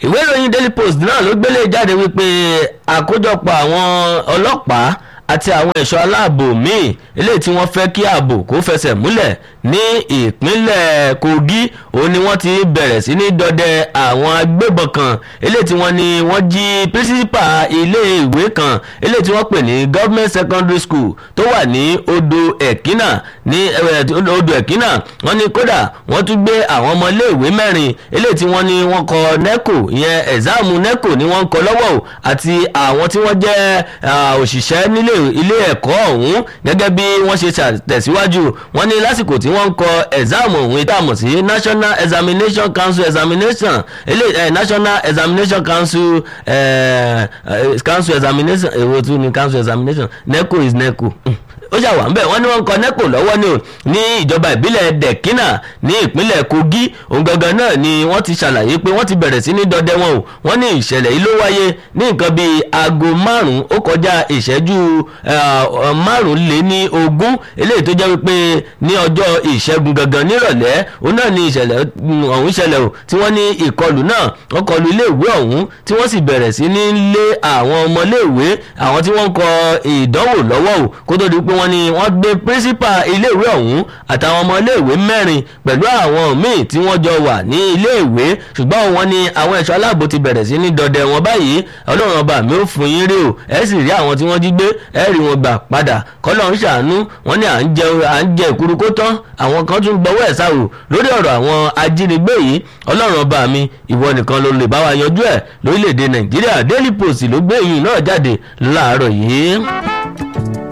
ìwé ìròyìn daily post náà ló gbélé jáde wípé àkójọpọ̀ àwọn ọlọ́pàá àti àwọn ẹ̀ṣọ́ aláàbò míì eléyìí tí wọ́n fẹ́ kí ààbò kó fẹsẹ̀ múlẹ̀ ní ìpínlẹ̀ kogi òun ni wọ́n ti bẹ̀rẹ̀ sí ní dọdẹ àwọn agbébọn kan eléyìí tí wọ́n ní wọ́n jí pírísípà ilé ìwé kan eléyìí tí wọ́n pè ní government secondary school tó wà ní odò ẹ̀kínà ní odò ẹ̀kínà wọ́n ní kódà wọ́n tún gbé àwọn ọmọ ilé ìwé mẹ́rin eléyìí tí wọ́n ní wọ́n kọ neco ìyẹn ẹ̀záàmù neco ni wọ́n ń kọ lọ́wọ́ o àti àwọn tí wọ́n jẹ́ òṣìṣẹ́ nílé ilé ẹ̀kọ́ ọ̀hún gẹ́gẹ́ bí wọ́n ṣe tẹ̀síwájú wọ́n ní lásìkò tí wọ́n ń kọ ẹ̀záàmù ọ̀hún ìtààmù sí national examination council examination ilé eh, national examination council eh, eh, council examination èwo tún ni council examination neco is neco ó ṣàwà ńbẹ wọn ní wọn ń kọ neco lọ́wọ́ ni o ní ìjọba ìbílẹ̀ dẹ̀kínà ní ìpínlẹ̀ kogi òun gangan náà ni wọ́n ti ṣàlàyé pé wọ́n ti bẹ̀rẹ̀ sí ní dọdẹ wọn o wọ́n ní ìṣẹ̀lẹ̀ yìí ló wáyé ní nǹkan bíi aago márùn-ún ó kọjá ìṣẹ́jú márùn-ún lé ní ogún eléyìí tó jẹ́ wípé ní ọjọ́ ìṣẹ́gun gangan nírọ̀lẹ́ òun náà ni ìṣẹ̀lẹ̀ ọ̀hún ṣẹlẹ̀ o tí wọ́n ní ìkọlù náà wọ́n kọlù iléèwé ọ̀hún tí wọ́n sì bẹ̀rẹ̀ sí ní lé àwọn ọmọléèwé àwọn tí wọ́n ń kọ ìdánwò lọ́wọ́ o kó tó di pé wọ́n ní wọ́n gbé pírísípà iléèwé ọ̀hún àtàwọn ọmọ iléèwé mẹ́rin pẹ̀lú àwọn míì tí wọ́n jọ wà ní iléèwé ṣùgbọ́n wọ́n ní àwọn ẹ̀ṣọ́ aláàbò ti bẹ̀rẹ̀ sí ní dọdẹ wọn báyìí ọlọ́run ọba mi ò fún yín rí o ẹ sì rí àwọn tí wọ́n jí gbé ẹ rí wọn gbà padà kọ́lọ́ ń ṣàánú wọ́n ní à ń jẹ à ń jẹ ìkúrú kó tán àwọn kan tún gbọ́wọ́ ẹ̀ sáwò lórí ọ̀rọ̀ àwọn ajínigbé yìí ọlọ́run ọba mi ìwọ nìkan ló lè bá wa yanjú ẹ̀ lórílẹ̀‐èdè nàìjíríà daily post ló gbé ìyìn náà jáde láàárọ̀ yìí.